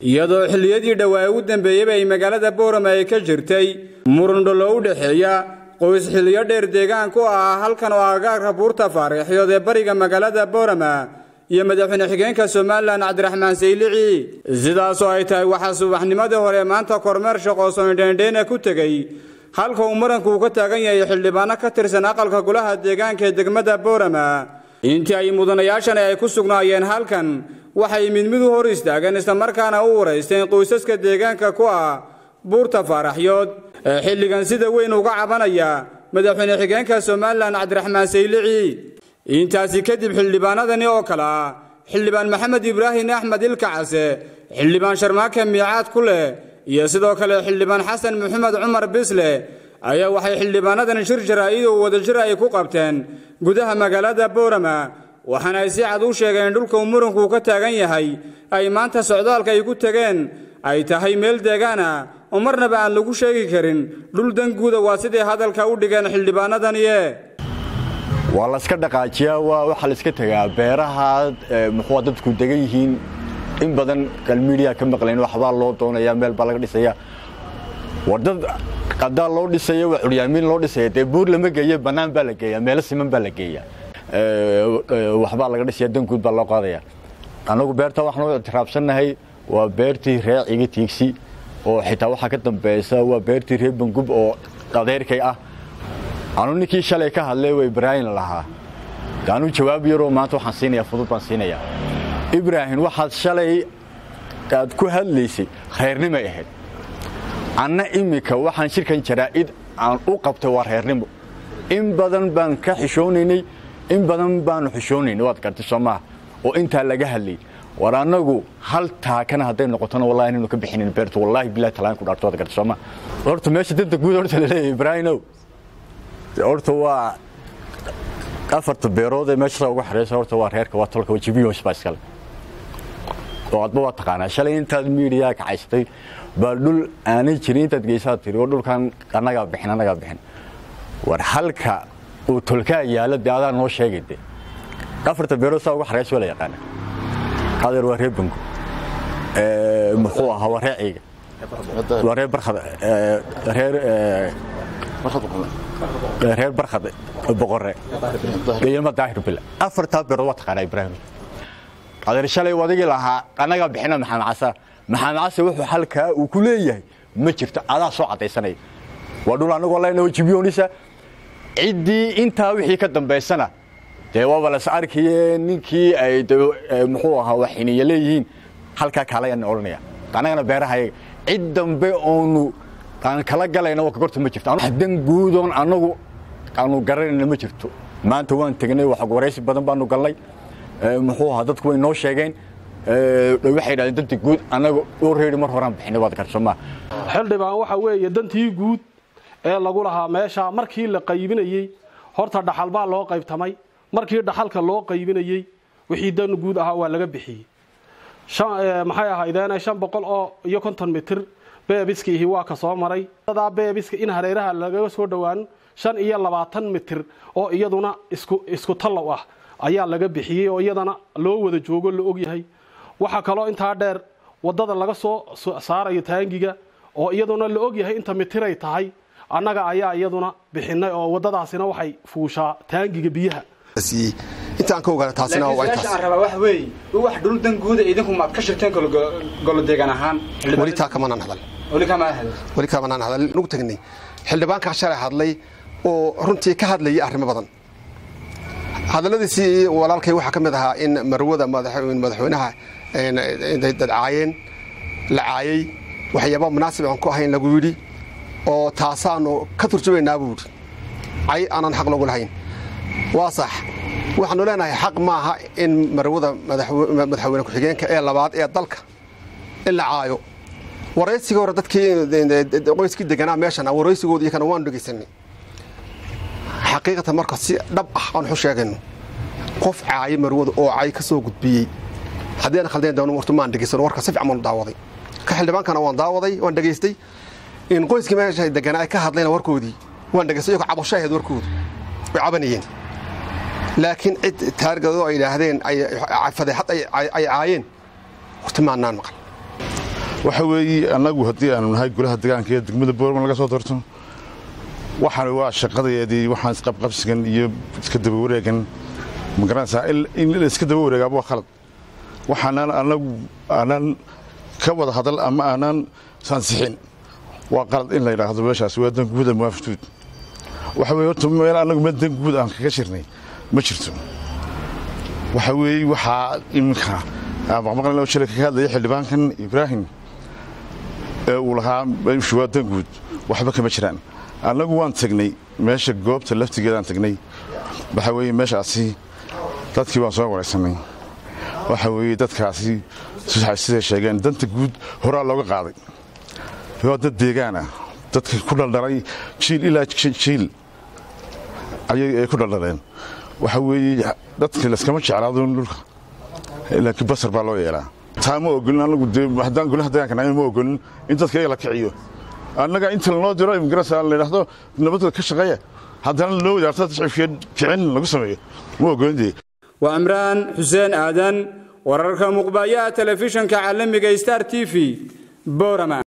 iyadoo xilliyadii dhowaa ugu dambeeyeyba ay magaalada boorama ay ka jirtay murundholo u dhexeeya qoys xilliyo dheer deegaan ku ah halkan oo agaarka buurta faariixyood ee bariga magaalada boorama iyo madaxweyne xigeenka somalilan cabdiraxmaan saylici sidaasoo ay tahay waxaa subaxnimadii hore maanta kormeer shaqoosoindheendheena ku tegey halka uu muranku uu ka taagan yahay xildhibaano ka tirsan aqalka golaha deegaanka ee degmada boorama intii ay mudanayaashani ay ku sugnaayeen halkan waxay mid mid u hor istaageen islamarkaana u waraysteen qoysaska deegaanka ku ah buurta faaraxyood ee xilligan sida weyn uga cabanaya madaxweyne xigeenka somalilan cabdiraxmaan saylici intaasi kadib xildhibaanadani oo kale ah xildhibaan maxamed ibraahim axmed ilkacase xildhibaan sharmaake miicaad ku leh iyo sidoo kale xildhibaan xasan maxamed cumar bisle ayaa waxay xildhibaanadan shir jaraa'id oo wadajir ay ku qabteen gudaha magaalada boorama waxaana ay si cad u sheegeen in dhulka uu muranku ka taagan yahay ay maanta socdaalka ay ku tegeen ay tahay meel deegaan ah oo marnaba aan lagu sheegi karin dhul danguuda waa siday hadalka u dhigeen xildhibaanadaniye waa layska dhaqaajiyaa waa waxaa layska tegaa beeraha muxuu dadku degan yihiin in badan galmiidiya ka maqlayn waxbaa loo doonaya meel baa laga dhisaya war dad qadaa loo dhisaya waa curyaamiin loo dhisaya dee buur lama geeya bannaan baa la geeya meelo siman baa la geeya waxbaa laga dhisaya danguud baa loo qaadaya annagu beerta waxaan u ictiraabsannahay waa beertii ree ciga tiigsi oo xitaa waxaa ka dambaysa waa beertii ree bangub oo adeerkay ah anu ninkii shalay ka hadlay waa ibraahim lahaa anuu jawaab yaroo maanta waxaan siinaya fudud baan siinaya ibraahim waxaad shalay aad ku hadlaysay reernimay ahayd anna iminka waxaan shirkan jaraa'id aan u qabtay waa reernimo in badan baan ka xishoonaynay in badan baanu xishoonaynay waad gartay soo maaha oo intaa laga hadlayay war annagu hal taakana hadday noqotona wallahi inaynu ka bixinin beertu wallahi billahi talaan ku dhaarto waad gartay soo maaha horta meesha danta guud horta la leeyahay ibraahimow horta waa afarta beerood ee meesha uga xareysa horta waa reerka waa tolka waa jibiyos baa iskale oo adba waa taqaanaa shalay intaad miidiyaa kacaysatay baa dhul aanay jirin intaad geysaad tiri oo dhulkan annagaa bixin annagaa bixin war halka uu tolkaa yaalo dee adaa noo sheegay de afarta beerood saa uga xareysa waa la yaqaana adeer waa reer bango muxuu ahaa waa reer ciiga waa reer barkhad reer reer barkhad boqore deyama daahir bila afartaa beerood waa taqaanaa ibraahim adeer shalay wadigii lahaa annagaa bixina maxamed casa maxamed case wuxuu halkaa uu ku leeyahay ma jirto adaa soo caddaysanaya waa dhul annagoo leenaho jibyoonisa ciddii intaa wixii ka dambaysana dee waaba las arkaye ninkii ay muxuu ahaa waxiniya leeyihiin halkaa kaalayaan odhanaya annagana beerahayaga cid dambe oonu aan kala galayna waa kagorta ma jirto dan guudoon annagu aanu garanayna ma jirto maanta waan tegnay wax waraysi badan baanu galnay muxuu ahaa dadku way noo sheegeen waxay yidhahdeen danta guud annaga u reeri mar horaan bixinay waad garsoomaa xildhibaan waxa weeye dantii guud ee lagu lahaa meesha markii la qaybinayey horta dhaxal baa loo qaybtamay markii dhaxalka loo qaybinayey wixii dan guud ahaa waa laga bixiyey maxay ahaydeene shan boqol oo iyo konton mitir beebiskiihi waa ka soo maray dadaa beebiska in hareeraha lagaga soo dhowaan shan iyo labaatan mitir oo iyaduna isku tallow ah ayaa laga bixiyey oo iyadana loo wada joogo la ogyahay waxaa kaloo intaa dheer wadada laga soo saarayo taangiga oo iyaduna la ogyahay inta mitiray tahay annaga ayaa iyaduna bixinay oo wadadaasina waxay fuushaa taangiga biyaha intaan ka ogaana taasina waa intaas rabaa wax weey wax dhul danguuda idinku maad ka shirteen golo deegaan ahaan weli taa kamanaan hadal weli kama hadal weli kamanaan hadal nugu tagnay xildhibaankaa shalay hadlay oo runtii ka hadlayay arrimo badan hadalladiisii walaalkay waxaa ka mid ahaa in marwada madaxweynaha dad caayeen la caayey waxyaaba munaasib aan ku ahayn lagu yidhi oo taasaanu ka turjumaynaa buu yidhi cay aanan xaq loogu lahayn waa sax waxaanu leenahay xaq maaha in marwada madaxweyne ku-xigeenka ee labaad ee dalka in la caayo waraysigii hore dadkii qoyskii deganaa meeshan waraysigooda iyo kana waanu dhegaysanay xaqiiqatan marka si dhab ah aan waxu sheegayno qof caayo marwada oo cay ka soo gudbiyey haddii aan khaldeen doono wartu maan dhegaysano warka si fiican baanu daawaday ka xildhibaankana waan daawaday waan dhegaystay in qoyskii meesha deganaa ay ka hadlayna warkoodii waan dhegaystay iyagoo cabasho ahayd warkoodu way cabanayeen laakiin cid taargadoo ay yidhaahdeen fadeexad ay caayeen horta maannaan maqal waxa weeye annagu haddii aanu nahay golaha degaanka ee degmada boorman laga soo doorto waxaan waa shaqadeedii waxaan isqabqabsigan iyo iska daba wareegan magaranaysaa in la iska daba wareegaaba waa khalad waxaanaan annagu aanaan ka wada hadal ama aanaan sansixin waa qalad in la yidhaahdo meeshaas waa dan guud ama waa futuud waxa weye horta meel annagu meel dan guud aan kaga shirnay ma jirto waxa weeye waxaa iminka maqmaqlan oo shalay kaga hadlaya xildhibaankan ibraahim ee uu lahaa meeshu waa dan guud waxba kama jiraan annagu waan tagnay meesha goobta laftigeedaan tagnay waxa weeye meeshaasi dadkii waan soo waraysanay waxa weeye dadkaasi siday sheegeen danta guud horaa looga qaaday waa dad deegaana dadka ku dhaldhalay jiil ilaa jiil ayay ku dhaldhaleen waxa weeye dadka layskama jeclaado dhulka laakiin basar baa loo yeelaa taa ma ogolin anagu dee haddaan golaha deegaanka nahay ma ogolin in dadka iyaga la kiciyo annaga inta lanoo diro imgarasa la yidhaahdo nabadda ka shaqeeya haddana loo wadaarto shicibkiya kicin lagu sameeyo ma ogolin dee waa imraan xuseen aadan wararka muqbaayaha telefishinka caalamiga star t v borama